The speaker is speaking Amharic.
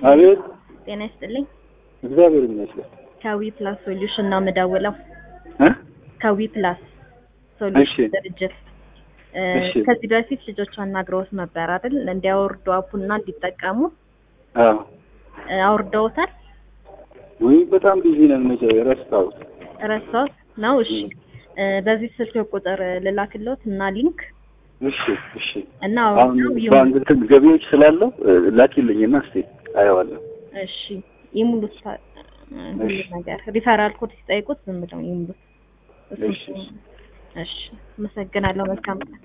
አቤት ጤና ይስጥልኝ። እግዚአብሔር ይመስገን ከዊ ፕላስ ሶሉሽን ነው የምደውለው። እ ከዊ ፕላስ ሶሉሽን እሺ። ድርጅት እ እሺ። ከዚህ በፊት ልጆች አናግረውት ነበር አይደል? እንዲያወርዱ አፑና እንዲጠቀሙ አዎ እ አውርደውታል? ወይ በጣም ቢዚ ነን መቼ ረስታውት ረሳሁት ነው። እሺ እ በዚህ ስልክ ቁጥር ልላክልዎት እና ሊንክ እሺ እሺ እና አሁን አውርደው ይሙ ባንክ እንትን ገቢዎች ስላለው እ፣ ላኪልኝና እስቲ አየዋለሁ እሺ ይሙሉት ታ- እ፣ ሁሉ እሺ። ነገር ሪፈራል ኮድ ሲጠይቁት ዝም ብለው ይሙሉት። እሱ እሺ። እሺ፣ አመሰግናለሁ። መልካም ቀን